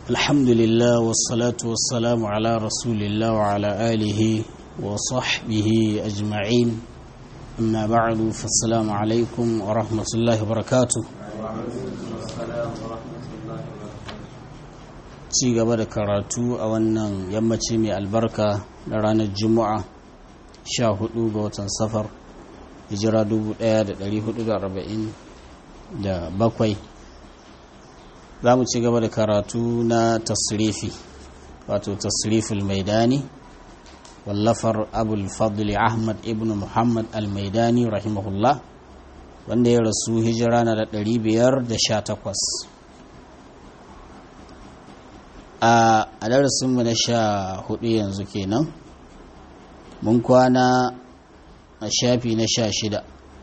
الحمد لله والصلاة والسلام على رسول الله وعلى آله وصحبه أجمعين أما بعد فالسلام عليكم ورحمة الله وبركاته ci gaba da karatu a wannan yammaci mai albarka na ranar juma'a 14 ga watan safar hijira 1447 za mu ci gaba da karatu na tasrifi wato tasriful maidani wallafar abul fadli ahmad ibn muhammad al-maidani rahimahullah wanda ya rasu hijira na da 518 a darasinmu na sha hudu yanzu kenan mun kwana a shafi na sha shida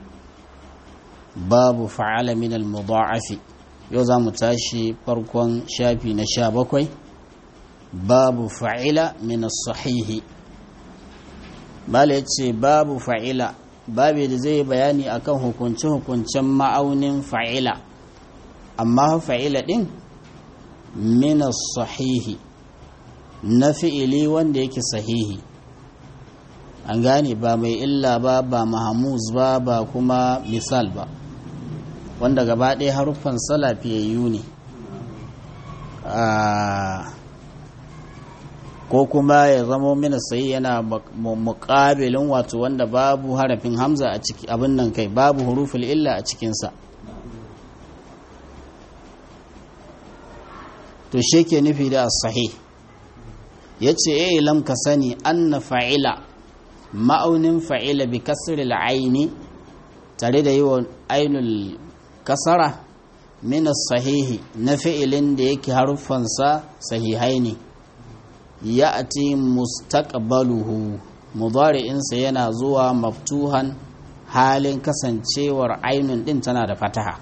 babu fa'ala min al-mudha'afi yau za mu tashi farkon shafi na sha bakwai babu fa'ila min sahihi bala yace babu fa'ila babu da zai bayani akan hukunce-hukuncen ma'aunin fa'ila amma fa'ila din min sahihi na fi'ili wanda yake sahihi an gane ba mai illa ba ba mahamuz ba ba kuma misal ba wanda gaba ɗaya haruffan salafiyayyu ne ko kuma ya zama mina sai yana muƙabilin wato wanda babu harafin hamza a ciki abin nan kai babu huruful illa a cikinsa to shi ke nufi da sahih ya ce ya ilam ka sani anna fa'ila ma'aunin fa'ila bi kasril aini tare da yi wa ainul kasara min sahihi na fi'ilin da yake haruffansa sahihai ne ya ati mustaqbaluhu mudari'insa yana zuwa maftuhan halin kasancewar ainun din tana da fataha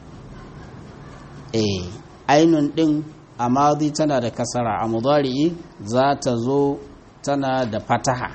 eh ainun din a madi tana da kasara a mudari'i za ta zo tana da fataha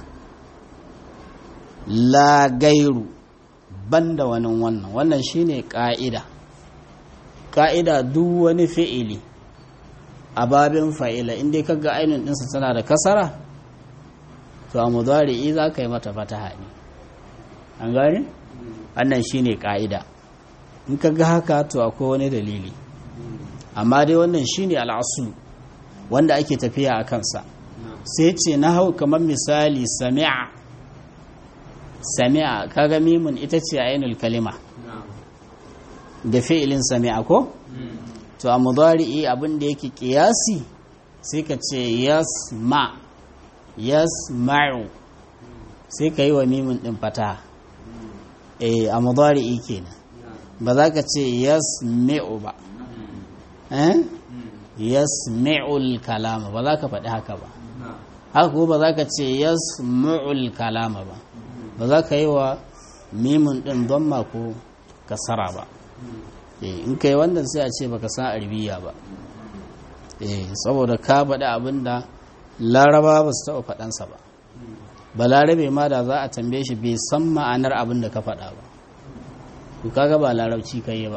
la gairu banda wani wannan wannan shine ka'ida ka'ida duk wani fi'ili a babin fa'ila inda ka ga ainihin ɗinsa tana da kasara to a mudari'i za ka yi mata fataha ne an gane wannan shine ka'ida in ka ga haka to akwai wani dalili amma dai wannan shine al'asu wanda ake tafiya a kansa sai ce na hau kamar misali sami'a sami'a kaga mimun ita ce ainul kalima da fi'ilin sami'a ko to a mudari'i abin da yake kiyasi sai ka ce yasma yasma'u sai ka yi wa mimun din fata eh a mudari'i kenan ba za ka ce yasmi'u ba eh yasmi'ul kalama ba za ka faɗi haka ba haka ba za ka ce yasmu'ul kalama ba ba za ka yi wa mimun ɗin don ko kasara ba in ka yi wannan sai a ce baka san arbiya ba saboda ka faɗi abin da laraba ba su taɓa faɗansa ba ba larabe ma da za a tambaye shi bai san ma'anar abin da ka faɗa ba to kaga ba larabci ka yi ba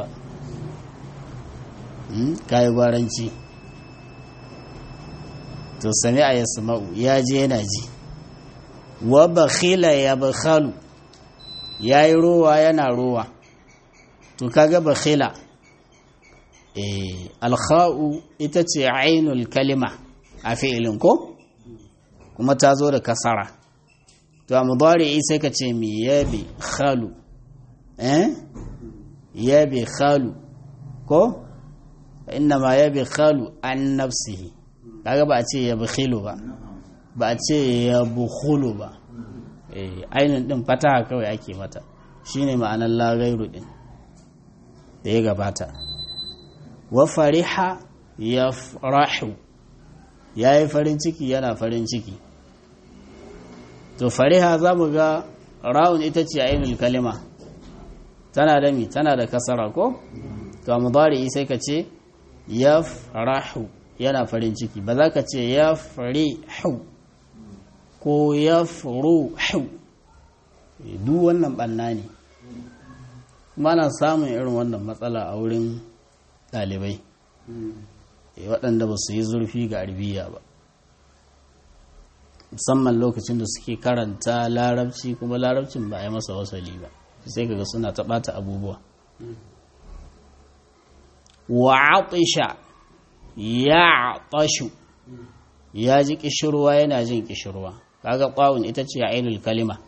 ka yi gwaranci to sami a yasma'u ya je yana ji wa bakhila ya bakhalu yayi rowa yana rowa to kaga bakhila eh alkha'u ita ce ainul kalima a fi'ilin ko kuma ta zo da kasara to a mudari'i sai ka ce mi yabi khalu eh yabi khalu ko inna ma yabi khalu an nafsihi kaga ba a ce ya bakhilu ba ba a ce ya bukhulu ba ainihin din fataha kawai ake mata shine ma'anar lagairu din da ya gabata wa fariha ya farahu ya yi farin ciki yana farin ciki to fariha za mu ga rawun ita ce ainihin kalima tana da mi tana da kasara ko to a mudari sai ka ce ya farahu yana farin ciki ba za ka ce ya farihu ko ya furuhu duk wannan ɓanna ne kuma na samun irin wannan matsala a wurin ɗalibai waɗanda ba su yi zurfi ga arabiya ba musamman lokacin da suke karanta larabci kuma larabcin ba a yi masa wasali ba sai kaga suna taɓata abubuwa wa atisha ya tashu ya ji kishirwa yana jin kishirwa kaga ƙwawun ita ce a ainul kalima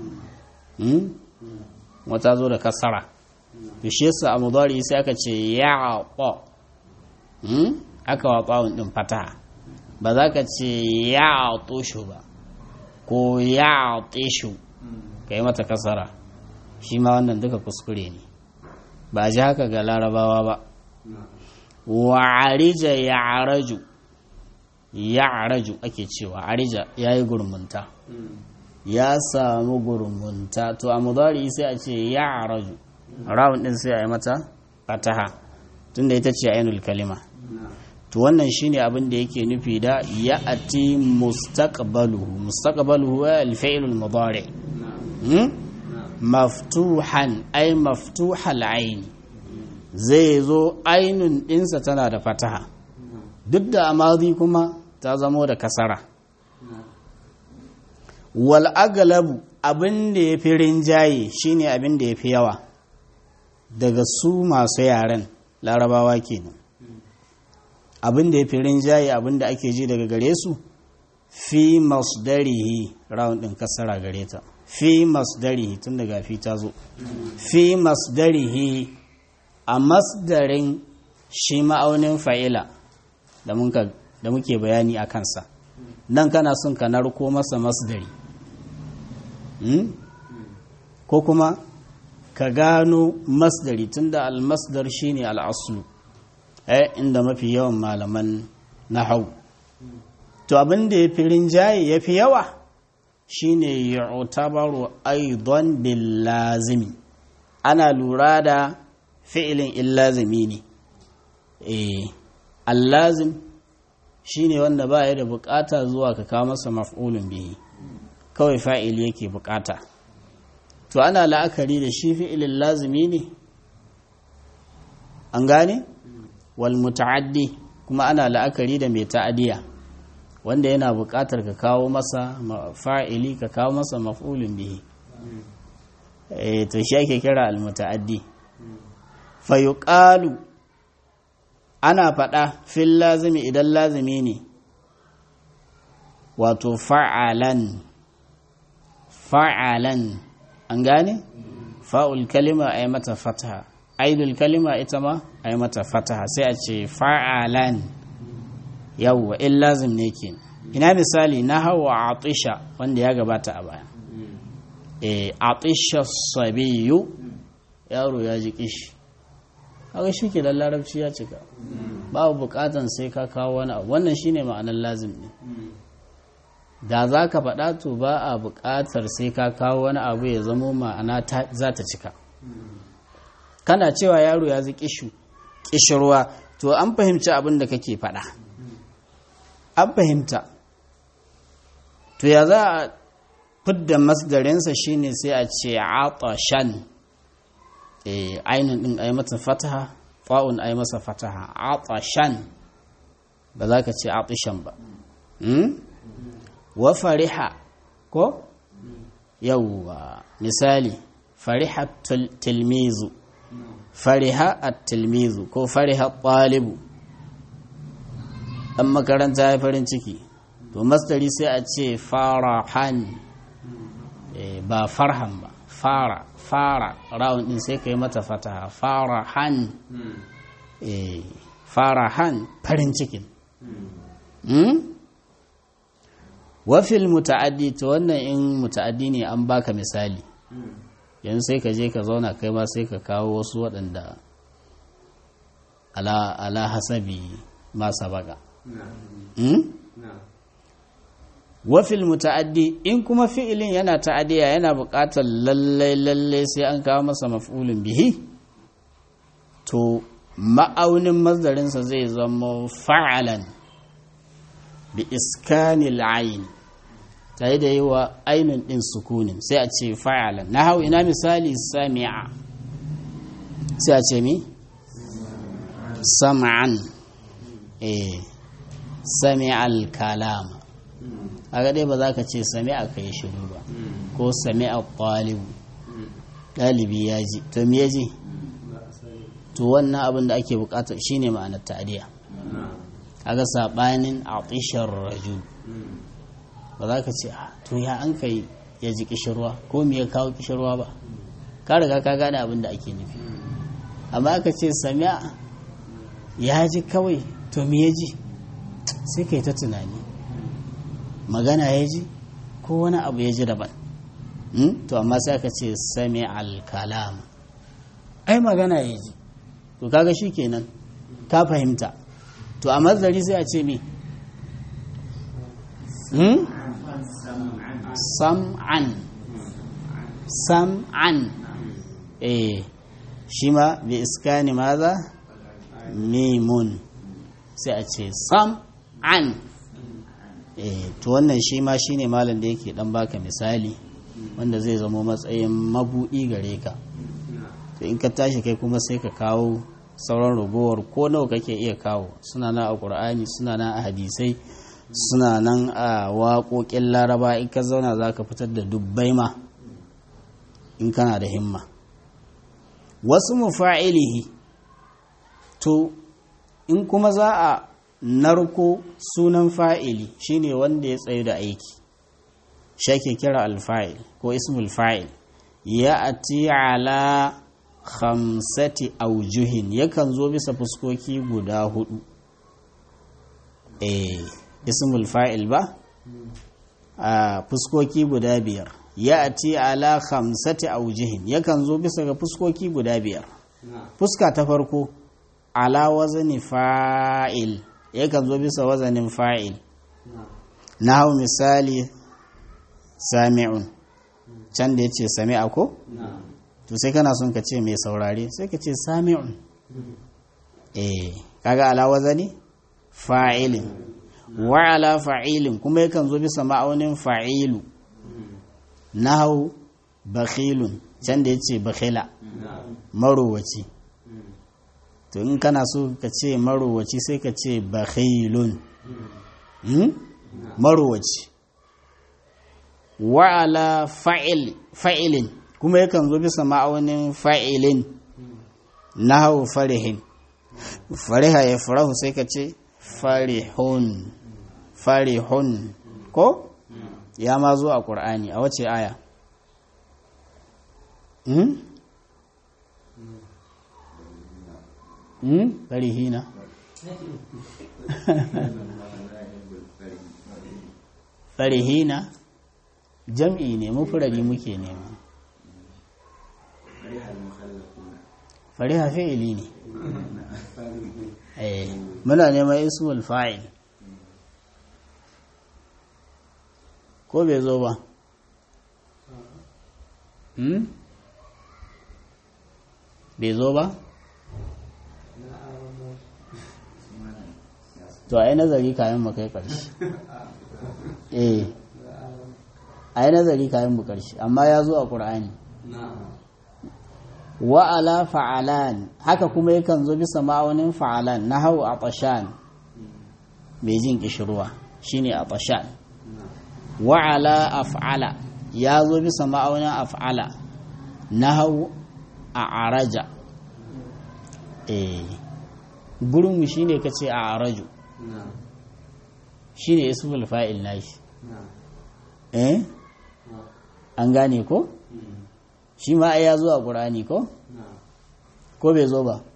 wata zo da kasara to shi yasa a mudari sai aka ce ya ƙwa aka wa ƙwawun ɗin fataha ba za ka ce ya toshu ba ko ya teshu ka yi mata kasara shi ma wannan duka kuskure ne ba a ji haka ga larabawa ba wa arija ya araju ya araju ake cewa arija ya yi gurmunta ya samu gurmunta to a mudari sai a ce ya araju rawun din sai a yi mata fataha tunda ita ce ainul kalima to wannan shine abin da yake nufi da ya ati mustaqbaluhu mustaqbaluhu al-fi'l al-mudari maftuhan ay maftuhal ayn zai zo ainun dinsa tana da fataha duk da amadi kuma ta zamo da kasara wal aglabu abin da ya fi rinjaye shine abin da ya fi yawa daga su masu yaren larabawa kenan abin da ya fi rinjaye abin da ake ji daga gare su fi masdarihi round din kasara gare ta fi masdarihi tun daga fi ta zo fi masdarihi a masdarin shi ma'aunin fa'ila da muke bayani a kansa nan kana son ka narko masa masdari ko kuma ka gano masdari tunda al-masdar shine al-aslu eh inda mafi yawan malaman nahau to abin da ya fi rinjaye ya fi yawa shine yu'tabaru aidan bil lazimi ana lura da fi'ilin illazimi ne eh allazim shine wanda ba ya da bukata zuwa ka kawo masa maf'ulun bihi kawai fa'il yake bukata to ana la'akari da shi fi'ilin lazimi ne an gane wal muta'addi kuma ana la'akari da mai ta'adiya wanda yana bukatar ka kawo masa fa'ili ka kawo masa maf'ulun bihi eh to shi ake kira al muta'addi fa yuqalu ana faɗa fil lazimi idan lazimi ne wato fa'alan fa'alan an gane fa'ul kalima a yi mata fataha aidul kalima ita ma a yi mata fataha sai a ce fa'alan yawwa in lazim ne ke ina misali na hawa atisha wanda ya gabata a baya e atisha sabiyu yaro ya ji kishi haka shi ke larabci ya cika babu bukatan sai ka kawo wani abu wannan shine ma'anar lazim ne da za ka faɗa to ba a buƙatar sai ka kawo wani abu ya zamo ma'ana za ta cika kana cewa yaro ya zai ƙishirwa to an fahimci abin da kake faɗa an fahimta to ya za a fidda masdarinsa shine sai a ce atashan ainihin ɗin a yi mata fataha fa'un a yi masa fataha atashan ba za ka ce atishan ba wa fariha ko yawwa misali fariha tilmizu fariha at-tilmizu ko fariha talibu dan makaranta ya farin ciki to mastari sai a ce farahan ba farhan ba fara fara rawun din sai ka yi mata fataha farahan farahan farin cikin wafil muta'addi to wannan in muta'addi ne an baka misali yanzu sai ka je ka zauna kai ma sai ka kawo wasu waɗanda ala, ala hasabi masa baka wafil muta'addi in kuma fi'ilin yana ta'addiya yana buƙatar lallai lallai sai an kawo masa maf'ulin bihi to ma'aunin mazdarinsa zai zama fa'alan bi iskanil ayin tare da yi wa ainihin ɗin sukunin sai a ce fa'alan na hau ina misali sami'a sai a ce mi sama'an eh sami'al kalama aga dai ba za ka ce sami'a kai shiru ba ko sami'a talibu ɗalibi ya ji to me ya ji to wannan abin da ake bukata shine ma'anar ta'diya aga sabanin atishar rajul ba za ka ce to ya an kai ya ji kishirwa ko me ya kawo kishirwa ba ka riga ka gane abin da ake nufi amma aka ce sami'a ya ji kawai to me ya ji sai kai ta tunani magana ya ji ko wani abu ya ji daban to amma sai aka ce sami al-kalam ai magana ya ji to kaga shi kenan ka fahimta to a mazari sai a ce me sam'an sam'an eh shi ma bi iskani maza mimun sai a ce sam'an eh to wannan shi ma shine malam da yake dan baka misali wanda zai zama matsayin mabudi gare ka to in ka tashi kai kuma sai ka kawo sauran ragowar ko nawa kake iya kawo suna nan a qur'ani suna nan a hadisai suna nan a waƙoƙin laraba in ka zauna za ka fitar da dubbai ma in kana da himma wasu mufa'ilihi to in kuma za a narko sunan fa'ili shine wanda ya tsaye da aiki shake kira alfa'il ko ismul fa'il ya ati ala khamsati aujuhin yakan zo bisa fuskoki guda hudu eh ismul fa'il ba a fuskoki guda biyar ya ati ala khamsati aujuhin yakan zo bisa ga fuskoki guda biyar fuska ta farko ala wazani fa'il yakan zo bisa wazanin fa'il na hau misali sami'un can da ya ce sami'a ko? to sai kana son ka ce mai saurare sai ka ce sami'un eh kaga ala wazani fa'ilin wa ala fa'ilin kuma yakan zo bisa ma'aunin fa'ilu na hau bakhilun can da ya ce bakhila marowaci to in kana so ka ce marowaci sai ka ce bakhilun marowaci wa'ala fa'ilin kuma yakan zo bisa ma'aunin fa'ilin na hau farihin fariha ya farahu sai ka ce farihun farihun ko ya ma zo a ƙur'ani a wace aya farihina farihina jam'i ne mufurari muke nema fariha fi'ili ne eh muna neman ismul fa'il ko bai zo ba hmm? bai zo ba to ai nazari kayan mu kai ƙarshe eh ai nazari kayan mu ƙarshe amma ya zo a ƙur'ani wa'ala fa'alan haka kuma yakan zo bisa ma'aunin fa'alan na hau a ƙashan mai jin ƙishirwa shine a ƙashan wa'ala af'ala ya zo bisa ma'aunin af'ala na hau a araja eh gurinmu shine ka ce a araju shine ismul fa'il nashi eh an gane ko shi ma ya zo a ƙur'ani ko ko bai zo ba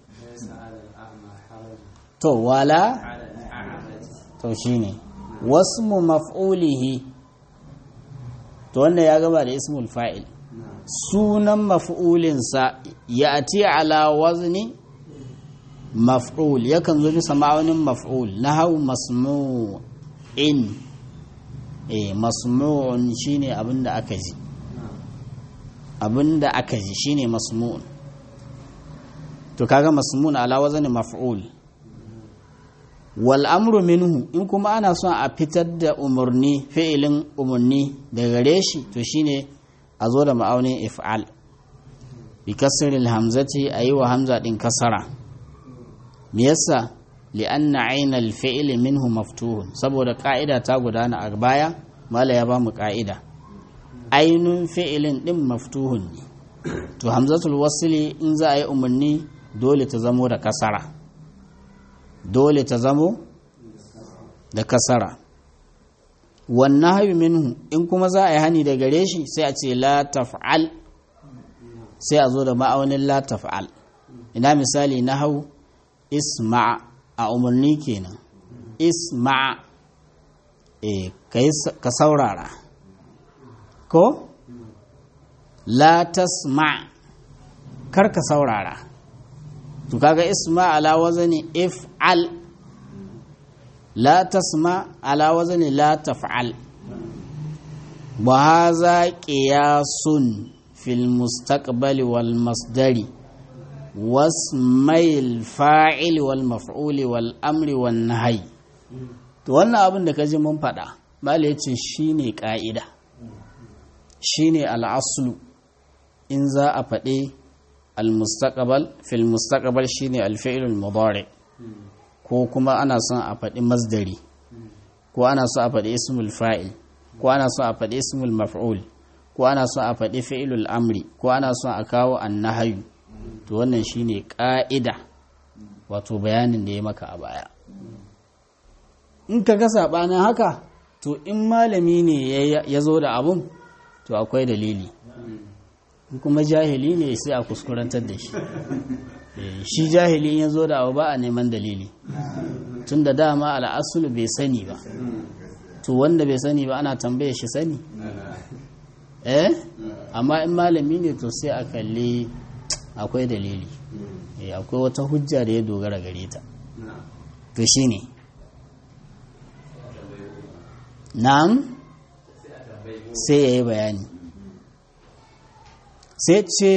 to wala to shine wasmu maf'ulihi to wanda ya gaba da ismul fa'il sunan maf'ulinsa ya ati ala wazni maf'ul yakan zo bisa ma'aunin maf'ul na hau masmu'in eh masmu'un shine abinda aka ji abinda aka ji shine masmu'un to kaga masmu'un ala wazni maf'ul wal amru minhu in kuma ana son a fitar da umarni fi'ilin umarni daga gare shi to shine a zo da ma'aunin if'al bi kasril hamzati ayi wa hamza din kasara me yasa li'anna ainal fi'li minhu maftuhun saboda ka'ida ta gudana a baya mala ya ba mu ka'ida ainun fi'ilin din maftuhun ne to hamzatul wasili in za a yi umarni dole ta zamo da kasara dole ta zamo da kasara wannan hayu minhu in kuma za a yi hani da gare shi sai a ce la taf'al sai a zo da ma'aunin la taf'al ina misali na hau isma' a umarni kenan isma' e ka saurara ko la tasma' kar ka saurara to kaga isma' ala wazani if'al la tasma' ala wazani la taf'al wa hadha qiyasun fil mustaqbali wal masdari wasmail fa'il wal maf'uli wal amri wan nahyi to wannan abin da kaji mun faɗa mala yace shine ka'ida shine al'aslu in za a faɗi al-mustaqbal fil mustaqbal shine al-fi'l al-mudari ko kuma ana son a faɗi masdari ko ana son a faɗi ismul fa'il ko ana son a faɗi ismul maf'ul ko ana son a faɗi fi'ilul amri ko ana son a kawo annahayu to wannan shine ƙa'ida wato bayanin da ya maka a baya in ka ga saɓanin haka to in malami ne ya zo da abun to akwai dalili kuma jahili ne sai a kuskurantar da shi shi jahili ya zo da abu ba a neman dalili tun da dama al'asulu bai sani ba to wanda bai sani ba ana tambaye shi sani eh amma in malami ne to sai a kalli akwai dalili akwai wata hujja da ya dogara gare ta to shi ne na'am sai ya yi bayani sai ce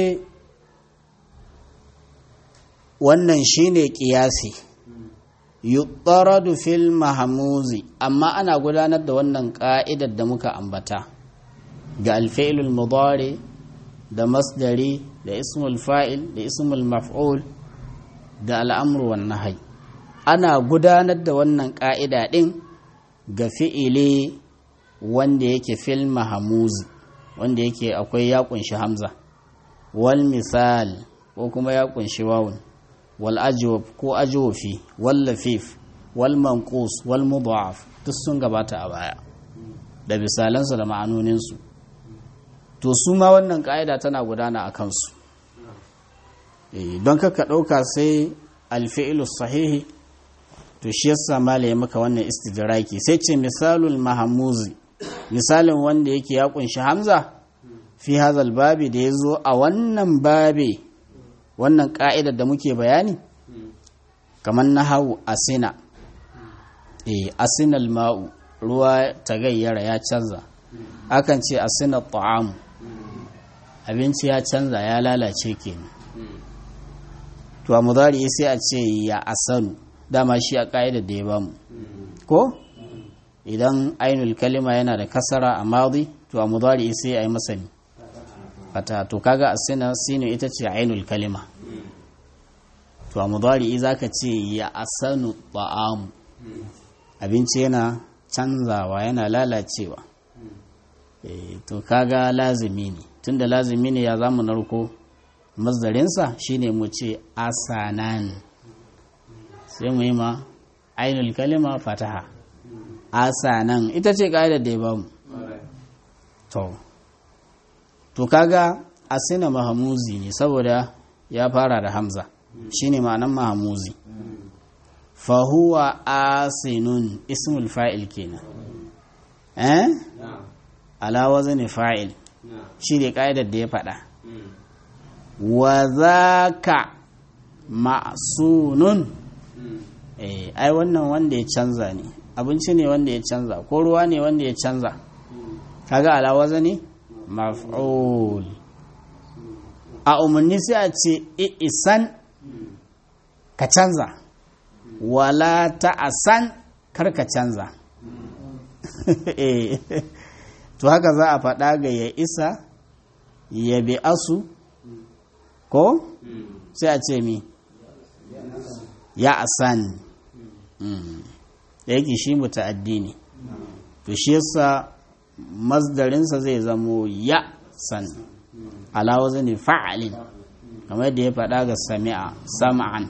wannan shine kiyasi yuqaradu fil mahmuzi amma ana gudanar da wannan ka'idar da muka ambata ga alfa'ilul mudari da masdari da ismul fa'il da ismul maf'ul da al'amru wan nahy ana gudanar da wannan ka'ida din ga fi'ili wanda yake fil mahmuzi wanda yake akwai ya kunshi hamza wal misal ko kuma ya kunshi wawun wal ajwab ko ajwafi wal lafif wal manqus wal mudhaf duk sun gabata a baya da misalansu da ma'anoninsu to su ma wannan ka'ida tana gudana a kansu don kaka ɗauka sai alfi'ilu sahihi to shi yasa mala ya maka wannan istidraki sai ce misalul mahamuzi misalin wanda yake ya kunshi hamza fi hazal babi da ya zo a wannan babi wannan ka'idar da muke bayani kamar na hau asina e asinal ma'u ruwa ta gayyara ya canza akan ce asina ta'amu abinci ya canza ya lalace kenan to a mudari sai a ce ya asanu dama shi a ka'idar da ya bamu ko idan ainul kalima yana da kasara a madi to a mudari sai a yi masa fata to kaga asina sinu ita ce ainul kalima to a mudari za ka ce ya asanu ta'amu abinci yana canzawa yana lalacewa to kaga lazimi ne tunda lazimi ne ya zamu narko mazdarinsa shine mu ce asanan sai mu yi ma ainul kalima fataha asanan ita ce ƙa'idar da ya bamu to to kaga asina mahamuzi ne saboda ya fara da hamza shine ma'anan mahamuzi fahuwa asinun ismul fa'il kenan eh ala wazni fa'il shi ne ƙa'idar da ya faɗa wa zaka ma'sunun eh ai wannan wanda ya canza ne abinci ne wanda ya canza ko ruwa ne wanda ya canza kaga ala wazni maf'ul a umarni sai a ce isan ka canza wala ta'asan kar ka canza to haka za a faɗa ga ya isa ya bi asu ko sai a ce mi ya asan da yake shi muta'addi ne to shi yasa masdarinsa zai zamo ya san ala wazni fa'alin kamar yadda ya faɗa ga sami'a sam'an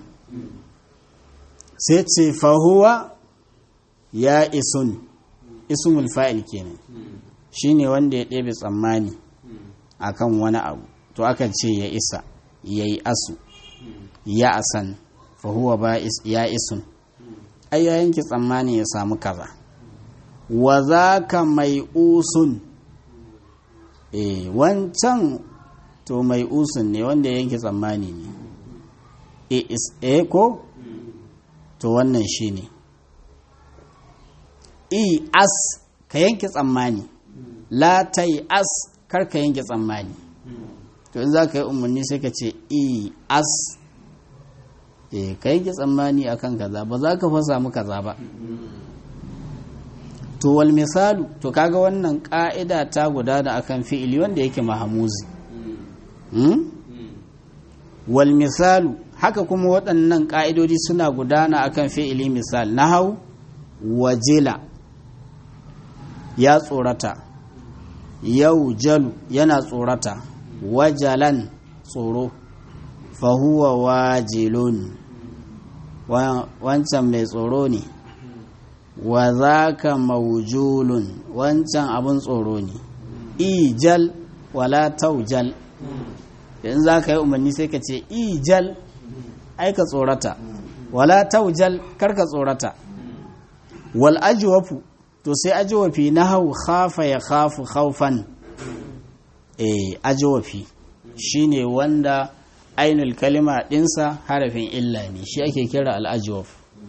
sai ce fahuwa ya isun ismul fa'il kenan shine wanda ya ɗebe tsammani akan wani abu to aka ce ya isa ya yi asu ya asan fahuwa ba ya isun ai ya yanki tsammani ya samu kaza wa za ka mai usun e wancan to mai usun ne wanda ya yanki tsammani ne e is e ko to wannan shi ne i as ka yanki tsammani la ta yi as kar ka yanki tsammani to in za ka yi umarni sai ka ce i as e ka yanki tsammani akan kaza ba za ka fasa mu kaza ba to wal misalu to kaga wannan ka'ida ta gudana akan fi'ili wanda yake mahamuzi hmm? wal misalu haka kuma waɗannan ƙa'idodi suna gudana akan fi'ili misal na hau wajila ya tsorata yau jalu yana tsorata wajalan tsoro fahuwa wajilun wancan mai tsoro ne wa za ka maujulun wancan abin tsoro ne ijal wala taujal in za ka yi umarni sai ka ce ijal aika tsorata wala taujal karka tsorata wal ajwafu to sai ajwafi na hau khafa ya khafu khaufan eh ajwafi shine wanda ainul kalima dinsa harafin illa ne shi ake kira al ajwaf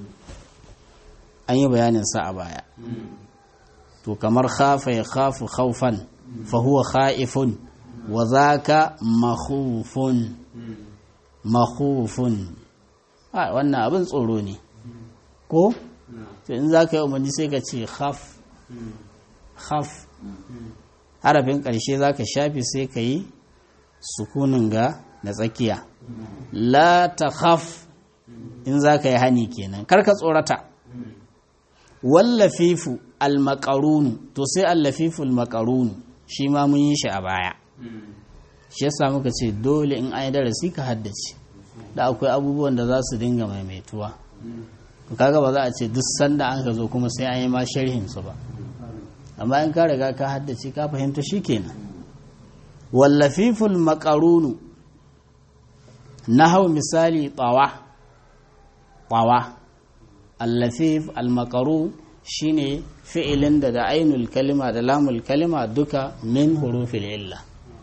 an yi bayanin sa a baya to kamar khafa ya khafu khaufan fa huwa khaifun wa zaka makhufun makhufun a wannan abin tsoro ne ko to in za ka yi umarni sai ka ce khaf khaf harafin ƙarshe za ka shafi sai ka yi sukunin ga na tsakiya la ta khaf in za ka yi hani kenan karka tsorata wallafifu almakarunu to sai allafifu almakarunu shi ma mun yi shi a baya shi yasa muka ce dole in an yi darasi ka haddace da akwai abubuwan da za su dinga maimaituwa kaga ba za a ce duk sanda an ka zo kuma sai an yi ma sharhin su ba amma in ka riga ka haddace ka fahimta shikenan wallafiful makarunu na hau misali tsawa tsawa allafif almakaru shine fi'ilin da da ainul kalima da lamul kalima duka min hurufil illa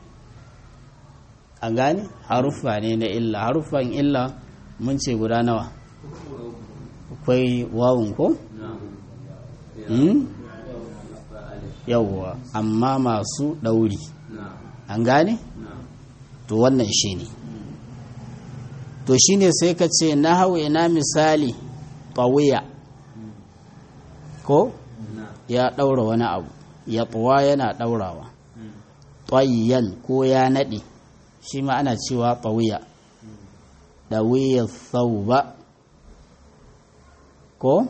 a gane haruffa ne na illa haruffan illa mun ce guda nawa akwai wawun ko? yawwa amma masu ɗauri an gane? to wannan shi ne to shi ne sai ka ce na hau ina misali ɓawuya ko? ya ɗaura wani abu ya ɓuwa yana ɗaurawa ƙwayyan ko ya naɗe shi ma ana cewa ɓawuya ɗawiyar sauba ko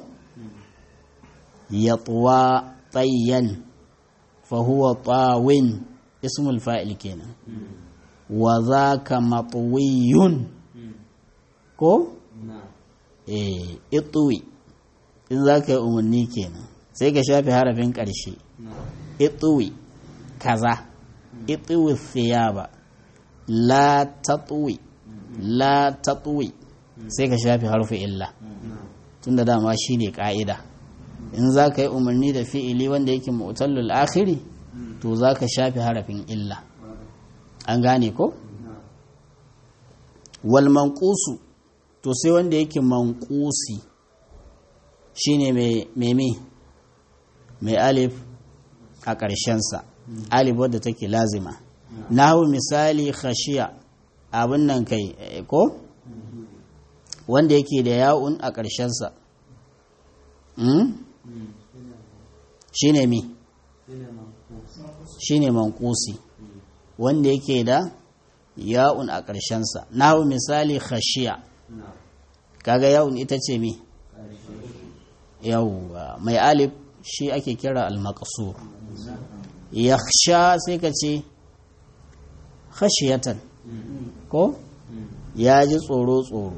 ya ɓuwa tsayyan fahuwa ɓawin ismul fa'il kenan wa za ka maɓuwiyun ko? eh ituwi in za ka yi umarni kenan sai ka shafi harafin ƙarshe ituwi kaza ituwi siyaba la tatwi la tatwi sai ka shafi harfi illa tunda dama shine ka'ida in za ka yi umarni da fi'ili wanda yake mu'tallul akhiri to za ka shafi harafin illa an gane ko wal manqusu to sai wanda yake manqusi shine mai mai mai alif a ƙarshensa alif wadda take lazima nahu misali khashiya abin nan kai ko wanda yake da ya'un a ƙarshensa shi ne mi shi ne mankusi wanda yake da ya'un a ƙarshensa nahu misali khashiya kaga ya'un ita ce mi yawwa mai alif shi ake kira al-maqsur yakhsha sai ka ce khashiyatan ko ya ji tsoro tsoro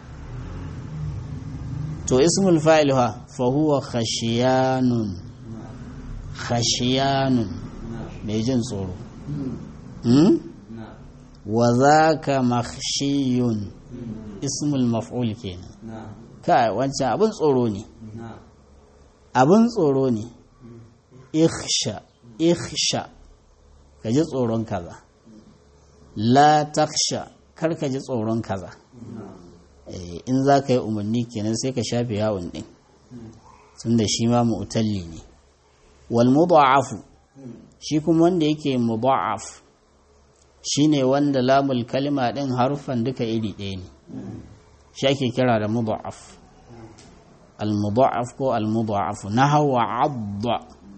to ismul fa'il ha fa huwa khashiyanun khashiyanun mai jin tsoro hmm? wa zaka makhshiyun ismul maf'ul kenan kai wancan abin tsoro ne abin tsoro ne ikhsha ikhsha ka ji tsoron kaza la taksha kar ka ji tsoron kaza in za ka yi umarni kenan sai ka shafe yawon ɗin tun da shi ma mu'talli ne wal mudha'afu shi kuma wanda yake mudha'af shine wanda lamul kalima ɗin harufan duka iri ɗaya ne shi ake kira da mudha'af al mudha'af ko al mudha'afu nahwa 'adda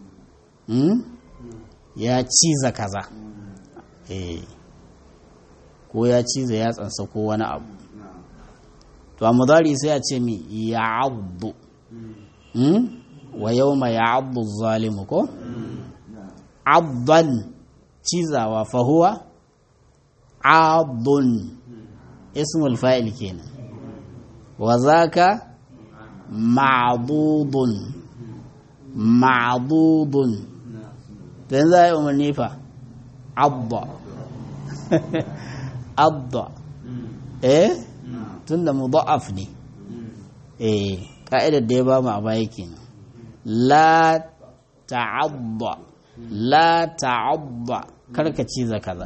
ya ciza kaza eh ko ya ciza ya tsansa ko wani abu to a mudari sai a ce mi ya abdu wa yau ma ya abdu zalimu ko abdan cizawa fahuwa abdun ismul fa'il kenan wa zaka ma'dudun ma'dudun to yanzu a yi umarni fa abba abba eh tun da mudha'af ne eh ka'idar da ya ba mu a baya kenan la ta'abba la ta'abba karka ciza kaza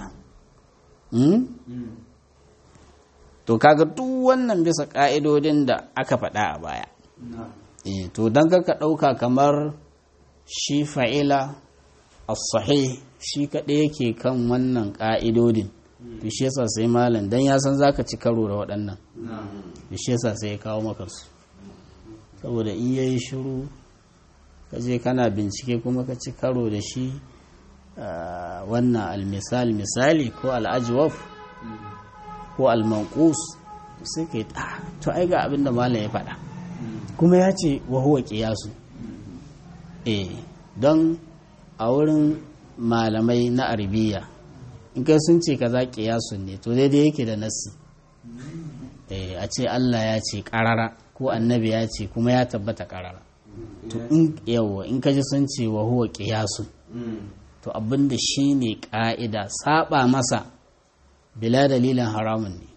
to kaga duk wannan bisa ka'idodin da aka faɗa a baya eh to dan ka ɗauka kamar shi fa'ila as-sahih shi kaɗai yake kan wannan ka'idodin to shi yasa sai malam dan ya san zaka ci karo da waɗannan to shi yasa sai ya kawo maka su saboda in yayi shiru ka je kana bincike kuma ka ci karo da shi wannan almisal misali ko al'ajwaf ko al-manqus sai kai to ai ga abin da malam ya faɗa kuma ya ce wa huwa qiyasu eh don a wurin malamai na arabiya in kai sun ce kaza kiyasun ne to daidai yake da nassi a ce Allah ya ce karara ko annabi ya ce kuma ya tabbata karara to in yawa in kaji sun ce wa huwa kiyasun to abinda shi ne ka'ida saba masa bila dalilin haramun ne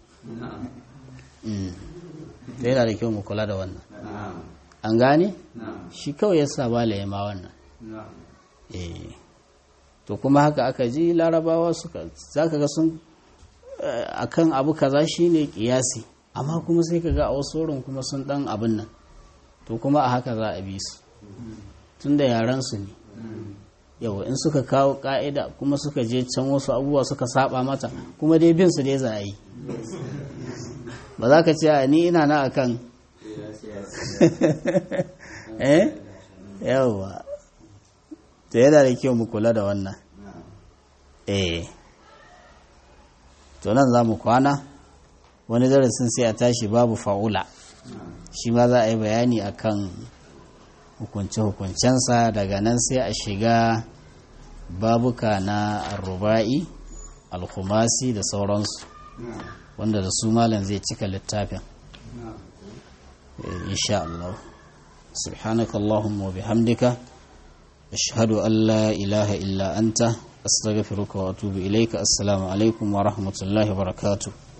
da yana da kyau mu kula da wannan an gane shi kawai ya sa bala ya ma wannan eh to kuma haka aka ji larabawa suka za ka ga sun akan abu kaza shine kiyasi amma kuma sai ka ga a wasu wurin kuma sun dan abin nan to kuma a haka za a bi su tun da yaran su ne yau in suka kawo ka'ida kuma suka je can wasu abubuwa suka saba mata kuma dai bin su dai za a yi ba za ka ce a ni ina na akan eh yawa to yana da kyau mu kula da wannan eh to nan za mu kwana wani darasin sai a tashi babu fa'ula shi ma za a yi bayani akan hukunce-hukuncensa daga nan sai a shiga babuka na arruba'i alkhumasi da sauransu wanda da su malam zai cika littafin insha Allah subhanaka Allahumma wa bihamdika ashhadu an la ilaha illa anta astaghfiruka wa atubu ilayka assalamu alaikum wa rahmatullahi wa barakatuh